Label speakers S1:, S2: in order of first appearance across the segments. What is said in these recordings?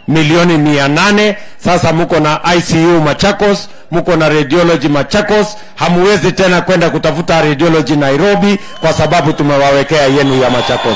S1: milioni mia nane. Sasa mko na ICU Machakos, mko na radiology Machakos, hamuwezi tena kwenda kutafuta radiology Nairobi kwa sababu tumewawekea yenu ya Machakos.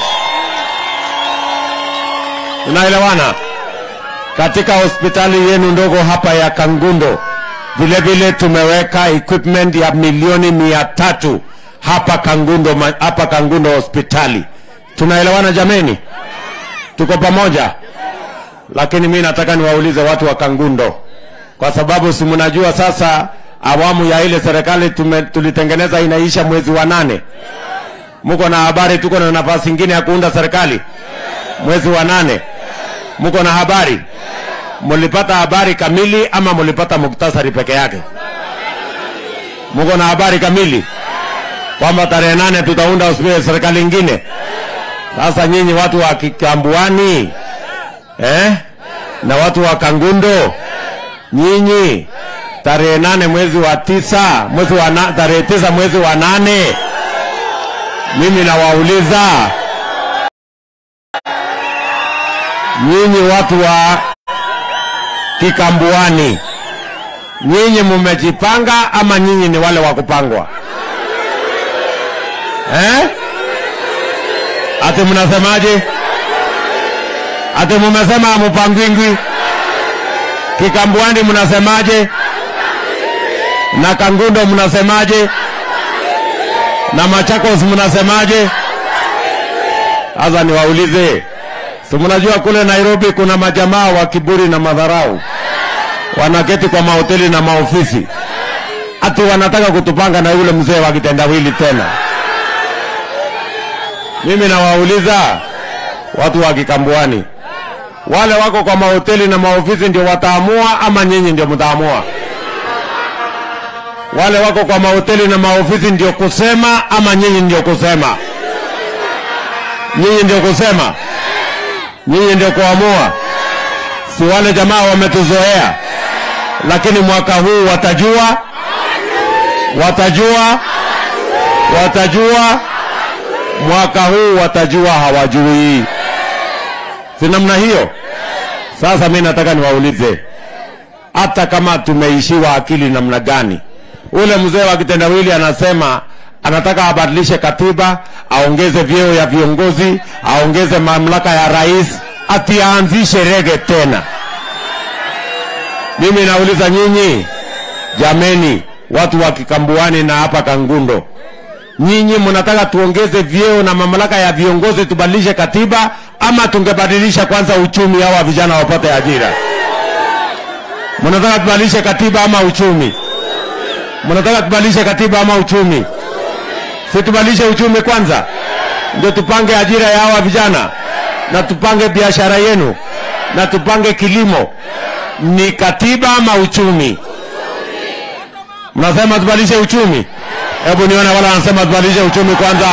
S1: Tunaelewana? Katika hospitali yenu ndogo hapa ya Kangundo vile vile tumeweka equipment ya milioni mia tatu hapa Kangundo, ma- hapa Kangundo hospitali. Tunaelewana jameni? Tuko pamoja? Lakini mi nataka niwaulize watu wa Kangundo, kwa sababu si mnajua sasa awamu ya ile serikali tume, tulitengeneza inaisha mwezi wa nane. Mko na habari tuko na nafasi ingine ya kuunda serikali mwezi wa nane? Mko na habari? Mulipata habari kamili ama mulipata muktasari peke yake? Mko na habari kamili kwamba tarehe nane tutaunda hospitali serikali ingine? Sasa nyinyi watu wa Kikambuani eh? na watu wa Kangundo, nyinyi tarehe nane mwezi wa tisa mwezi wa na, tarehe tisa mwezi wa nane, mimi nawauliza nyinyi watu wa Kikambuani, nyinyi mmejipanga ama nyinyi ni wale wa kupangwa eh? Ati mnasemaje? Ati mumesema hamupangwingwi? Kikambuani mnasemaje? Na Kangundo mnasemaje? Na Machakos mnasemaje? Sasa niwaulize, si mnajua kule Nairobi kuna majamaa wa kiburi na madharau wanaketi kwa mahoteli na maofisi, ati wanataka kutupanga na yule mzee wa kitendawili tena. Mimi nawauliza watu wa Kikambuani, wale wako kwa mahoteli na maofisi ndio wataamua ama nyinyi ndio mtaamua? Wale wako kwa mahoteli na maofisi ndio kusema ama nyinyi ndio kusema? Nyinyi ndio kusema, nyinyi ndio kuamua. Si wale jamaa wametuzoea, lakini mwaka huu watajua, watajua, watajua mwaka huu watajua hawajui. Si namna hiyo? Sasa mi nataka niwaulize, hata kama tumeishiwa akili namna gani, ule mzee wa kitendawili anasema anataka abadilishe katiba, aongeze vyeo ya viongozi, aongeze mamlaka ya rais, ati aanzishe rege tena. Mimi nauliza nyinyi, jameni, watu wa Kikambuani na hapa Kangundo, nyinyi mnataka tuongeze vyeo na mamlaka ya viongozi tubadilishe katiba ama tungebadilisha kwanza uchumi hawa vijana wapate ajira mnataka tubadilishe katiba ama uchumi mnataka tubadilishe katiba ama uchumi si tubadilishe uchumi kwanza ndio tupange ajira ya hawa vijana na tupange biashara yenu na tupange kilimo ni katiba ama uchumi mnasema tubadilishe uchumi hebu nione wala wanasema tubadilishe uchumi kwanza.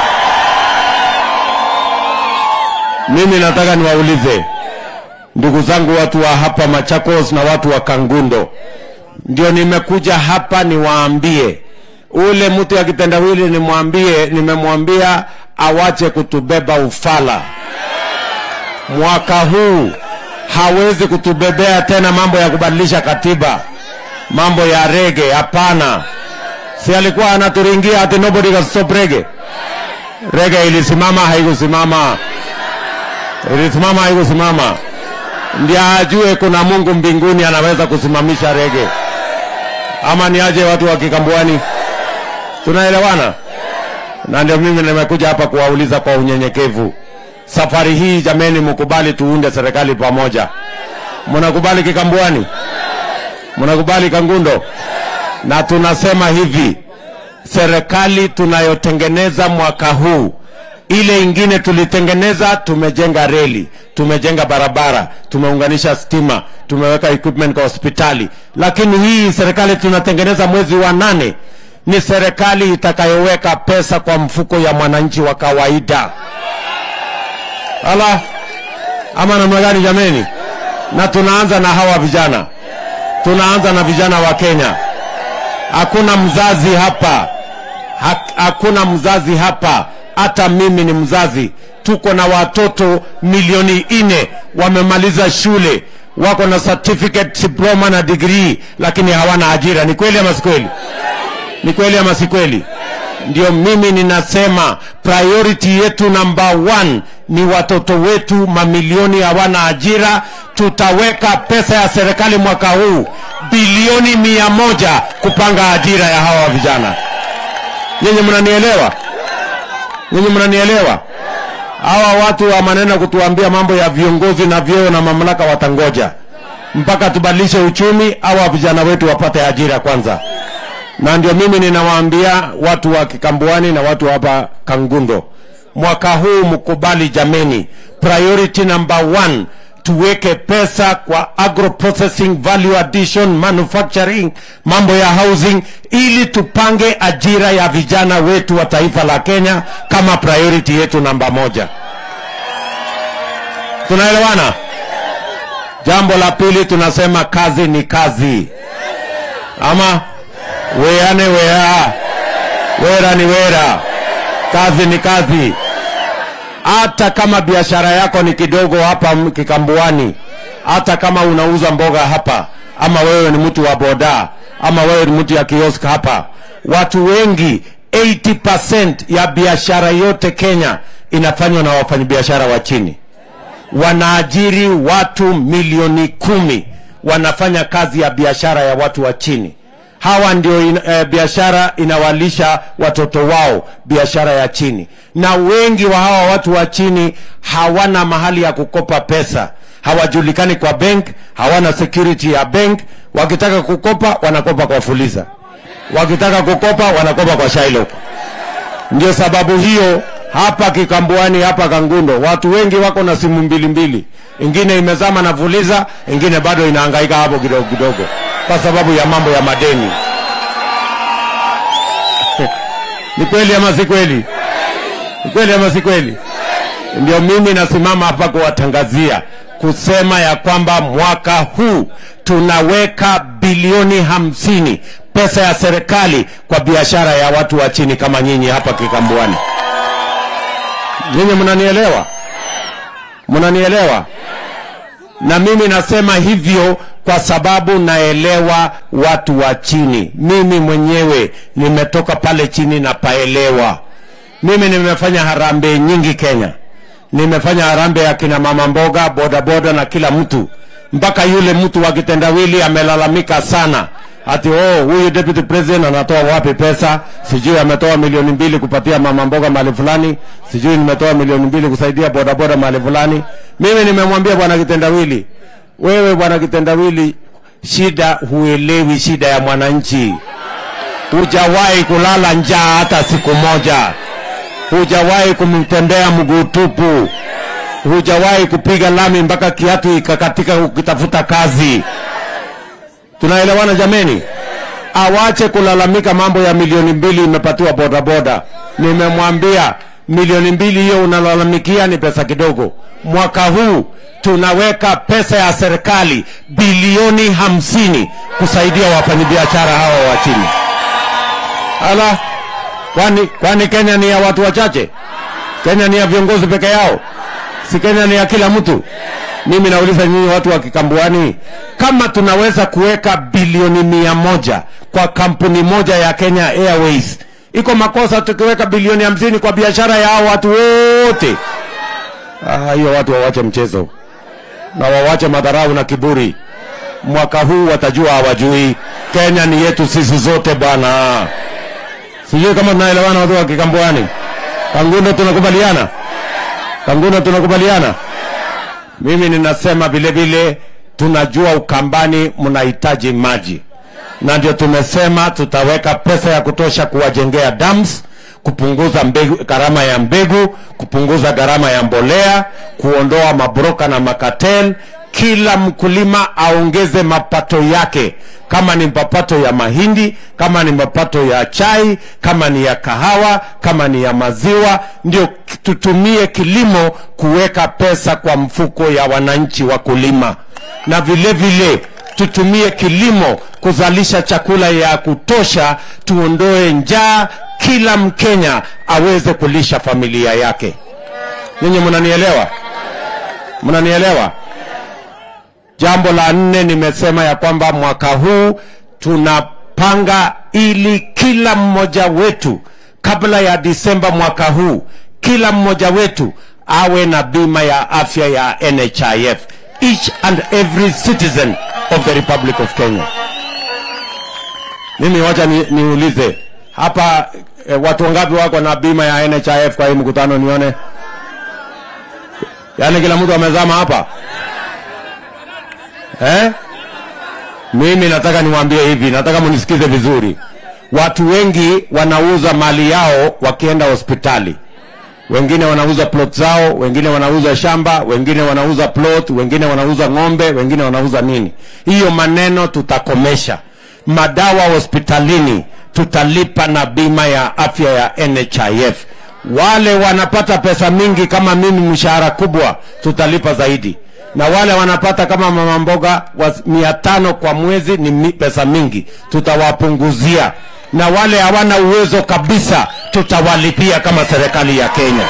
S1: Mimi nataka niwaulize ndugu zangu, watu wa hapa Machakos na watu wa Kangundo, ndio nimekuja hapa niwaambie, ule mtu ya kitendawili nimwambie, nimemwambia awache kutubeba ufala. Mwaka huu hawezi kutubebea tena mambo ya kubadilisha katiba, mambo ya rege, hapana si alikuwa anaturingia ati nobody can stop rege. Rege ilisimama haikusimama, ilisimama haikusimama. Ndio ajue kuna Mungu mbinguni anaweza kusimamisha rege, ama ni aje? Watu wa Kikambuani, tunaelewana? Na ndio mimi nimekuja hapa kuwauliza kwa unyenyekevu, safari hii jameni, mkubali tuunde serikali pamoja. Mnakubali Kikambuani? Mnakubali Kangundo? na tunasema hivi, serikali tunayotengeneza mwaka huu, ile ingine tulitengeneza, tumejenga reli, tumejenga barabara, tumeunganisha stima, tumeweka equipment kwa hospitali, lakini hii serikali tunatengeneza mwezi wa nane ni serikali itakayoweka pesa kwa mfuko ya mwananchi wa kawaida. Ala, ama namna gani jameni? Na tunaanza na hawa vijana, tunaanza na vijana wa Kenya hakuna mzazi hapa, Ha- hakuna mzazi hapa, hata mimi ni mzazi. tuko na watoto milioni nne wamemaliza shule, wako na certificate, diploma na degree, lakini hawana ajira. Ni kweli ama si kweli? Ni kweli ama si kweli? Ndio mimi ninasema priority yetu number one ni watoto wetu, mamilioni hawana ajira. Tutaweka pesa ya serikali mwaka huu bilioni mia moja kupanga ajira ya hawa vijana. Nyinyi mnanielewa? Nyinyi mnanielewa? Hawa watu wa maneno kutuambia mambo ya viongozi na vyeo na mamlaka watangoja mpaka tubadilishe uchumi, hawa vijana wetu wapate ajira kwanza na ndio mimi ninawaambia watu wa Kikambuani na watu hapa Kangundo, mwaka huu mkubali jameni, priority number one tuweke pesa kwa agro processing, value addition, manufacturing, mambo ya housing, ili tupange ajira ya vijana wetu wa taifa la Kenya kama priority yetu namba moja. Tunaelewana? Jambo la pili tunasema kazi ni kazi, ama weane wea, wera ni wera, kazi ni kazi. Hata kama biashara yako ni kidogo hapa m- Kikambuani, hata kama unauza mboga hapa, ama wewe ni mtu wa boda, ama wewe ni mtu ya kiosk hapa, watu wengi 80% ya biashara yote Kenya inafanywa na wafanyabiashara wa chini wanaajiri watu milioni kumi wanafanya kazi ya biashara ya watu wa chini. Hawa ndio in, eh, biashara inawalisha watoto wao, biashara ya chini, na wengi wa hawa watu wa chini hawana mahali ya kukopa pesa, hawajulikani kwa bank, hawana security ya bank. Wakitaka kukopa wanakopa kwa Fuliza, wakitaka kukopa wanakopa kwa Shylock. Ndio sababu hiyo hapa Kikambuani, hapa Kangundo, watu wengi wako na simu mbili mbili, ingine imezama na Fuliza, ingine bado inahangaika hapo kidogo kidogo, kwa sababu ya mambo ya madeni. Ni kweli ama si kweli? Ni kweli ama si kweli? Ndio mimi nasimama hapa kuwatangazia kusema ya kwamba mwaka huu tunaweka bilioni hamsini pesa ya serikali kwa biashara ya watu wa chini kama nyinyi hapa Kikambuani. Nyinyi mnanielewa? Mnanielewa? Na mimi nasema hivyo kwa sababu naelewa watu wa chini. Mimi mwenyewe nimetoka pale chini na paelewa. Mimi nimefanya harambee nyingi Kenya, nimefanya harambee ya kina mama mboga, bodaboda na kila mtu, mpaka yule mtu wa kitendawili amelalamika sana ati oh, huyu deputy president anatoa wapi pesa? Sijui ametoa milioni mbili kupatia mama mboga mahali fulani, sijui nimetoa milioni mbili kusaidia bodaboda mahali fulani. Mimi nimemwambia bwana kitendawili, wewe bwana kitendawili, shida huelewi shida ya mwananchi, hujawahi kulala njaa hata siku moja, hujawahi kumtembea mguu tupu, hujawahi kupiga lami mpaka kiatu ikakatika ukitafuta kazi. Tunaelewana jameni? Awache kulalamika mambo ya milioni mbili imepatiwa bodaboda. Nimemwambia milioni mbili hiyo unalalamikia ni pesa kidogo. Mwaka huu tunaweka pesa ya serikali bilioni hamsini kusaidia wafanyabiashara hawa wa chini. Ala, kwani kwani Kenya ni ya watu wachache? Kenya ni ya viongozi peke yao? Si Kenya ni ya kila mtu? Mimi nauliza nyinyi watu wa Kikambuani, kama tunaweza kuweka bilioni mia moja kwa kampuni moja ya Kenya Airways, iko makosa tukiweka bilioni hamsini kwa biashara ya hao watu wote? Ah, hiyo watu wawache mchezo na wawache madharau na kiburi. Mwaka huu watajua hawajui. Kenya ni yetu sisi zote bwana. Sijui kama tunaelewana watu wa Kikambuani. Kangundo tunakubaliana? Kangundo tunakubaliana? Mimi ninasema vile vile tunajua Ukambani mnahitaji maji, na ndio tumesema tutaweka pesa ya kutosha kuwajengea dams, kupunguza mbegu, gharama ya mbegu, kupunguza gharama ya mbolea, kuondoa mabroka na makatel. Kila mkulima aongeze mapato yake, kama ni mapato ya mahindi, kama ni mapato ya chai, kama ni ya kahawa, kama ni ya maziwa, ndio tutumie kilimo kuweka pesa kwa mfuko ya wananchi wakulima, na vile vile tutumie kilimo kuzalisha chakula ya kutosha, tuondoe njaa, kila Mkenya aweze kulisha familia yake. Nyinyi mnanielewa? Mnanielewa? Jambo la nne, nimesema ya kwamba mwaka huu tunapanga ili kila mmoja wetu kabla ya Disemba mwaka huu, kila mmoja wetu awe na bima ya afya ya NHIF, each and every citizen of the Republic of Kenya. Mimi wacha ni, niulize hapa eh, watu wangapi wako na bima ya NHIF kwa hii mkutano nione? Yaani kila mtu amezama hapa eh? Mimi nataka niwaambie hivi, nataka munisikize vizuri. Watu wengi wanauza mali yao wakienda hospitali. Wengine wanauza plot zao, wengine wanauza shamba, wengine wanauza plot, wengine wanauza ng'ombe, wengine wanauza nini. Hiyo maneno tutakomesha. Madawa hospitalini tutalipa na bima ya afya ya NHIF. Wale wanapata pesa mingi kama mimi, mshahara kubwa, tutalipa zaidi na wale wanapata kama mama mboga wa mia tano kwa mwezi ni mi, pesa mingi, tutawapunguzia, na wale hawana uwezo kabisa tutawalipia kama serikali ya Kenya.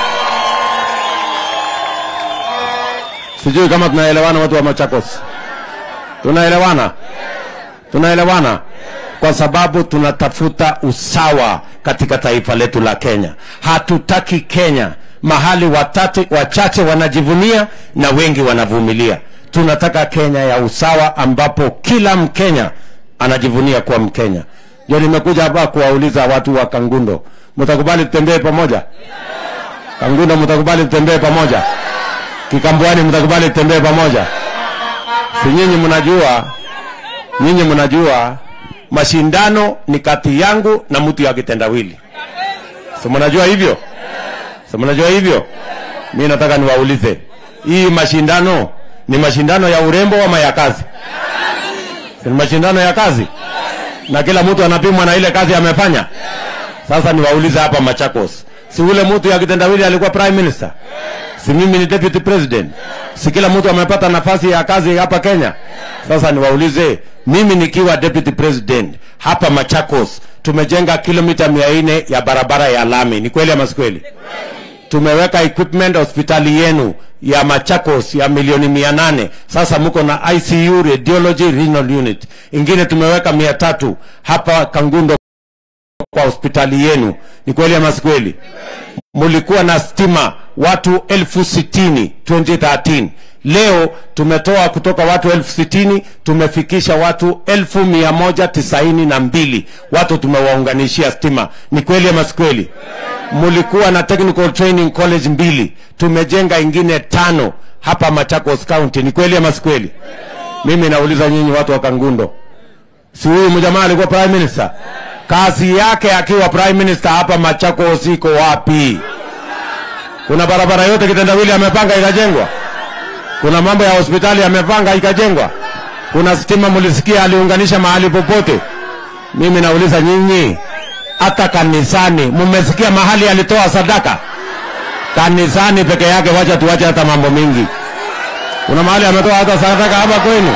S1: Sijui kama tunaelewana, watu wa Machakos, tunaelewana? Tunaelewana kwa sababu tunatafuta usawa katika taifa letu la Kenya. Hatutaki Kenya mahali watatu, wachache wanajivunia na wengi wanavumilia. Tunataka Kenya ya usawa ambapo kila Mkenya anajivunia kuwa Mkenya. Ndio nimekuja hapa kuwauliza watu wa Kangundo, mtakubali tutembee pamoja? Kangundo, mtakubali tutembee pamoja? Kikambwani, mtakubali tutembee pamoja? Si nyinyi mnajua, nyinyi mnajua mashindano ni kati yangu na mtu ya kitendawili, si mnajua hivyo? Si mnajua hivyo? Mi nataka niwaulize, hii mashindano ni mashindano ya urembo ama ya kazi? Si ni mashindano ya kazi, na kila mtu anapimwa na ile kazi amefanya. Sasa niwaulize hapa Machakos, si ule mtu ya kitendawili alikuwa prime minister? Si mimi ni deputy president? Si kila mtu amepata nafasi ya kazi hapa Kenya? Sasa niwaulize, mimi nikiwa deputy president hapa Machakos tumejenga kilomita mia nne ya barabara ya lami. Ni kweli ama si kweli? Tumeweka equipment hospitali yenu ya Machakos ya milioni mia nane. Sasa mko na ICU, radiology, renal unit. Ingine tumeweka mia tatu hapa Kangundo kwa hospitali yenu. Ni kweli ama si kweli? Mulikuwa na stima watu elfu sitini 2013 leo tumetoa kutoka watu elfu sitini tumefikisha watu elfu mia moja tisaini na mbili watu tumewaunganishia stima. Ni kweli ama si kweli? Mulikuwa na technical training college mbili, tumejenga ingine tano hapa Machakos County. Ni kweli ama si kweli? Mimi nauliza nyinyi watu wa Kangundo, si huyu mjamaa alikuwa prime minister? Kazi yake akiwa prime minister hapa Machakos iko wapi? Kuna barabara yote kitendawili amepanga ikajengwa? Kuna mambo ya hospitali amepanga ikajengwa? Kuna stima mulisikia aliunganisha mahali popote? Mimi nauliza nyinyi, hata kanisani mmesikia mahali alitoa sadaka? Kanisani peke yake, wacha tuwache hata mambo mingi. Kuna mahali ametoa hata sadaka hapa kwenu?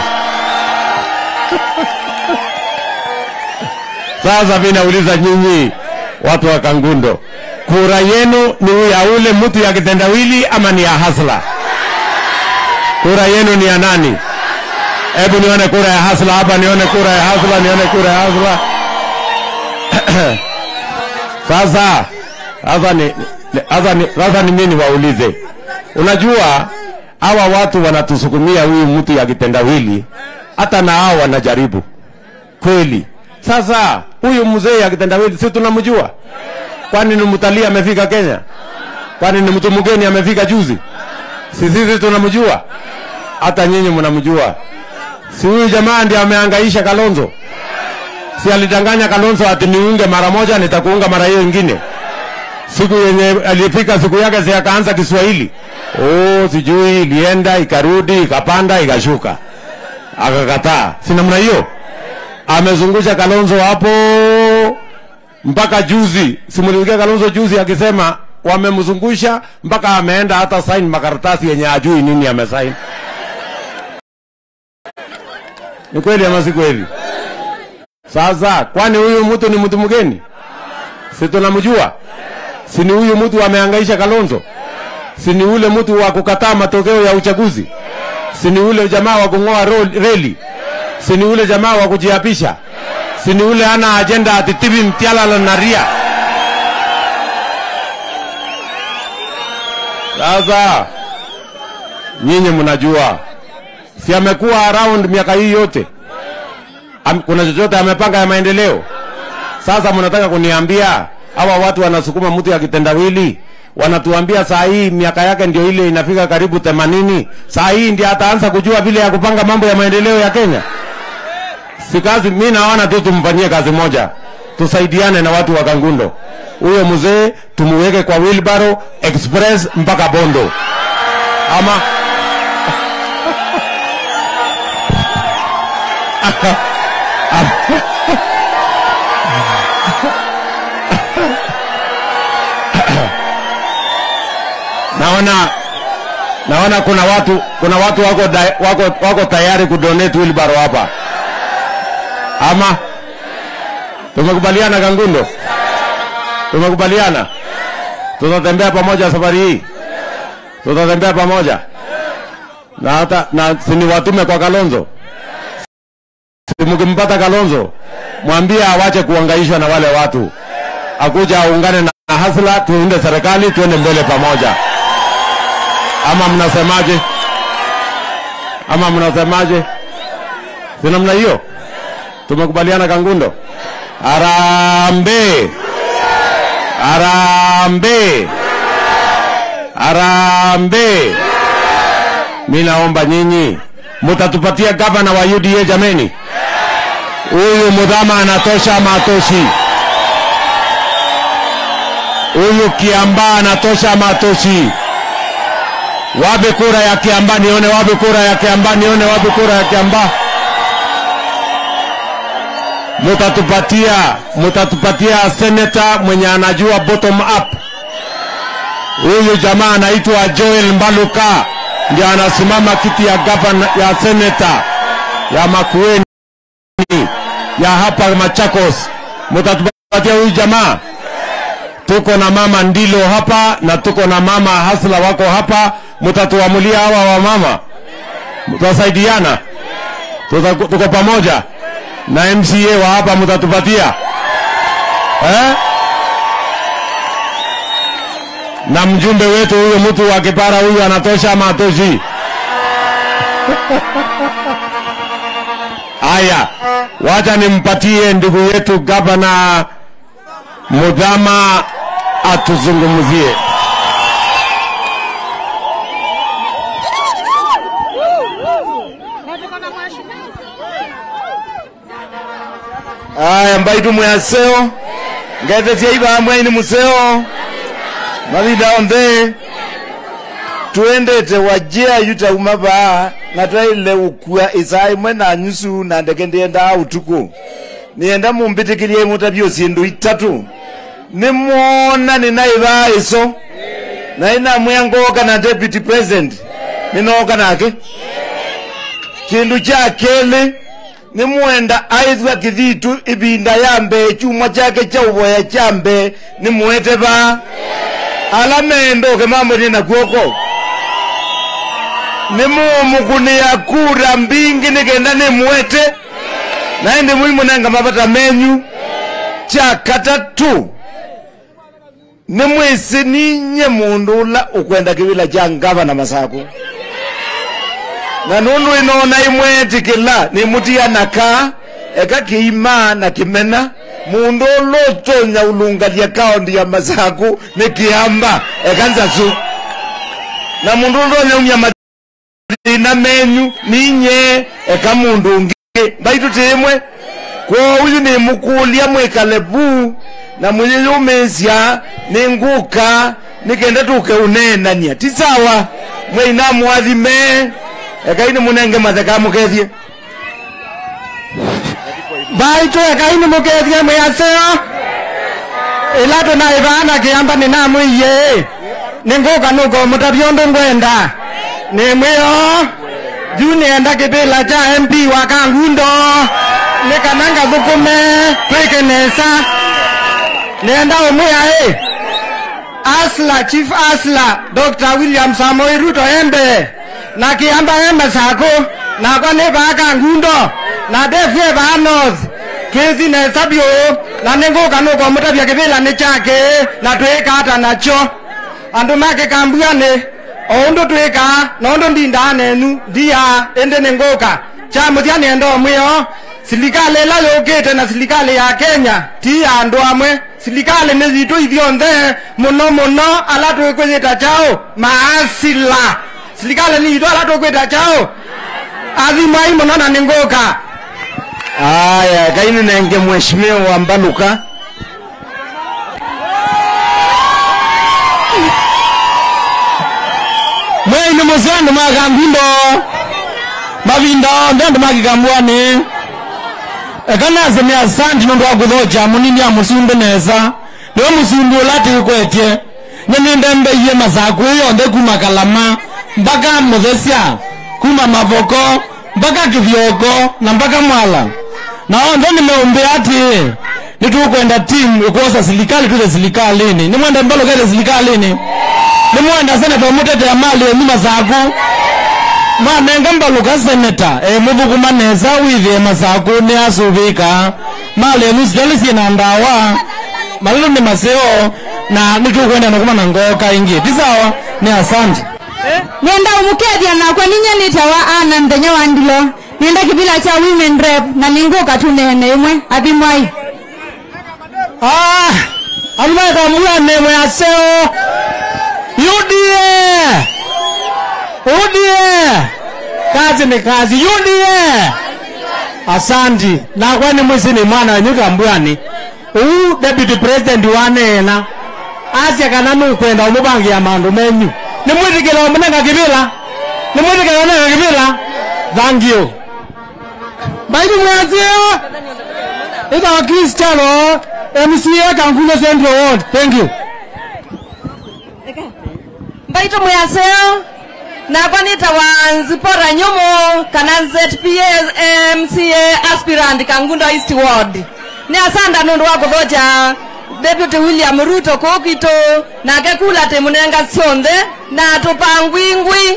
S1: Sasa mimi nauliza nyinyi watu wa Kangundo, kura yenu ni ya ule mtu ya kitendawili ama ni ya hasla? Kura yenu ni ya nani? Hebu nione kura ya hasla hapa, nione kura ya hasla, nione kura ya hasla. Sasa sasa ni sasa ni sasa ni mimi niwaulize, unajua hawa watu wanatusukumia huyu mtu ya kitendawili, hata na hao wanajaribu kweli. Sasa huyu mzee ya kitendawili si tunamjua? Kwani ni mtalii amefika Kenya? Kwani ni mtu mgeni amefika juzi? Si sisi tunamjua? Hata nyinyi mnamjua. Si huyu jamaa ndiye amehangaisha Kalonzo? Si alidanganya Kalonzo ati niunge mara moja nitakuunga mara hiyo ingine? Siku yenye alifika siku yake si akaanza Kiswahili. Oh, sijui ilienda ikarudi ikapanda ikashuka. Akakataa. Si namna hiyo? Amezungusha Kalonzo hapo mpaka juzi. Simulisikia Kalonzo juzi akisema wamemzungusha mpaka ameenda hata sign makaratasi yenye ajui nini amesign. Ni kweli ama si kweli? Sasa kwani huyu mtu ni mtu mgeni? Si tunamjua? Si ni huyu mtu amehangaisha Kalonzo? si ni ule mtu wa kukataa matokeo ya uchaguzi si ni ule jamaa wa kung'oa ro- reli si ni ule jamaa wa kujiapisha si ni ule ana ajenda atitibi mtialala na ria sasa nyinyi mnajua si amekuwa around miaka hii yote Am, kuna chochote amepanga ya maendeleo sasa mnataka kuniambia hawa watu wanasukuma mtu ya kitendawili wanatuambia saa hii miaka yake ndio ile inafika karibu themanini saa hii ndio ataanza kujua vile ya kupanga mambo ya maendeleo ya kenya si kazi mi naona tu tumfanyie kazi moja tusaidiane na watu wa kangundo huyo mzee tumuweke kwa wilbaro express mpaka bondo ama naona naona kuna watu kuna watu wako, da, wako, wako tayari kudonate wilbaro hapa ama tumekubaliana kangundo tumekubaliana tutatembea pamoja safari hii tutatembea pamoja na hata na siniwatume kwa kalonzo Si mkimpata kalonzo mwambie awache kuangaishwa na wale watu akuja aungane na na hasla tuunde serikali tuende mbele pamoja ama mnasemaje ama mnasemaje si namna hiyo tumekubaliana kangundo arambe arambe arambe mi naomba nyinyi mutatupatia gavana wa uda jameni huyu mudhama anatosha ama atoshi huyu kiamba anatosha ama atoshi wape kura ya kiamba nione wape kura ya kiamba nione wape kura ya kiamba mutatupatia mutatupatia seneta mwenye anajua bottom up huyu jamaa anaitwa joel mbaluka ndio anasimama kiti ya gavana ya seneta ya makueni ya hapa machakos mutatupatia huyu jamaa tuko na mama ndilo hapa na tuko na mama hasla wako hapa mutatuamulia hawa wa mama tutasaidiana Tuta- tuko pamoja na mca wa hapa mutatupatia eh? na mjumbe wetu huyo mtu wa kipara huyu anatosha ama atoshi haya wacha nimpatie ndugu yetu gavana mudhama atuzungumzie
S2: aya mbaitu mwaseo ngethecia ibambwa ini museo mavinda onthe tuendete wajia yutauma vaa na twaile ukua isaa imwe na nyusu na ndeke ndiendaa utuku nienda mumbitikilie imutavyo sindu itatu nimwona ninaivaa iso na inamwia ngoka na deputy president ninoka nake kindu kya keli nimwenda aithwa kithitu ivinda ya mbee chuma chake cha uvoya cha mbee nimwete va ala mendoke mambo nina kwoko nimumukunia kura mbingi nikenda nimwete naye ndi muimu nenga mavata menyu cha katatu nimwisi ninye mundu ula ukwenda kivila cha ngavana masaku na nundu inona imwetikila nimutia naka eka kiima na kimena mundu ulotonya ulungalia kaunti ya masaku ni kiamba eka nzasu na mundu ulotonya umya mathina menyu ninye eka mundu ungi mbaitu timwe kwa uyu nimukulia mwikale vu na mwiyeyumisya ninguka nikenda tuke unenania ti sawa mweina mwathime ekaini munenge matheka mukethie
S3: baitu ekaini mukethie mwiaseo ila tunaivana kiamba ninamwiye ninguka nuko mutavyo undu ngwenda nimwio juu nienda kivila cha mp wa kangundo nikananga thukume twikinesa nienda umwia i asla chief asla dr william samoi ruto embe na kiamba embe sako na kone baka ngundo na defye ba north kezi ne sabio na nengo kanuko mutabya kibila ni chake na twika hata nacho andu make kambuane oundu twika noundu ndinda nenu ndia ende nengoka cha muthiani endo mwio silikali ila yukite na silikali ya kenya ti ya andu amwe silikali ni zitu ithionthe muno muno ala twikwithita chao maasila silikali ni itu ala twikwita chao athimai muno na ninguka
S2: aya kaini nenge mheshimiwa mbaluka
S1: mweini musendu makangundo mavinda onthe andu makikambwani ekanasemia asanti nondu wa kuthocha munini a musumbi nesa niwe musumbi ula tikwetie nyenindembeiye masaku yonthe kuma kalama mpaka muthesya kuma mavoko mpaka kithioko na mpaka mwala na onthe nimeumbia ati nitukwenda timu ikuosa silikali tuze silikalini nimwenda mbalukete silikalini nimwenda seneta umutetea mali yenyu masaku mwanenga mbaluka seneta e, muthukuma nesa withie masaku ni asuvika mali yenyu sijali sina ndawa malilo ni maseo na nitukwenda nakuma na ngoka ingi tisawa ni asanti
S4: nenda umukethia nakwa ninyanite wa ana mthenya wa ndilo nenda kibila cha women rep na ninguka tu nene imwe athimwai
S1: Ah, alimeka mwane mwaseo UDA UDA kazi ni kazi UDA asanti nakwani mwisi ni mwana wenyu kambwani uu deputy president wanena asya kana nukwenda umubangia mandu menyu nimwitikila omunenga kibila nimwitikila omunenga kibila thank you baidi mwaseo itawa kristiano mca kankuno central ward thank you
S4: mbaito mwaseo nakwa nitawa nzipora nyumu kana zpa mca aspirant kangundo east ward ni asanda nundu wa kuthoja deputy william ruto kukito nake kula timunenga sionthe na tupangwingwi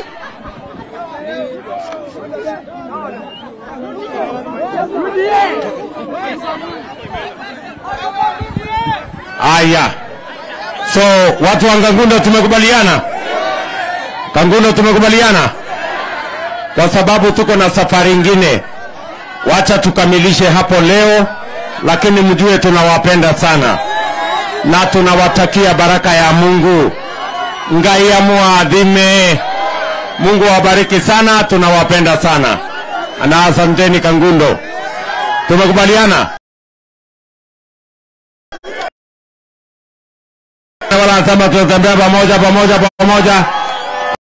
S1: Aya, so watu wa Kangundo tumekubaliana, Kangundo tumekubaliana, kwa sababu tuko na safari ingine. Wacha tukamilishe hapo leo, lakini mjue tunawapenda sana na tunawatakia baraka ya Mungu. Ngai amuadhime, Mungu awabariki sana, tunawapenda sana na asanteni Kangundo, tumekubaliana. wanasema tunatembea pamoja pamoja pamoja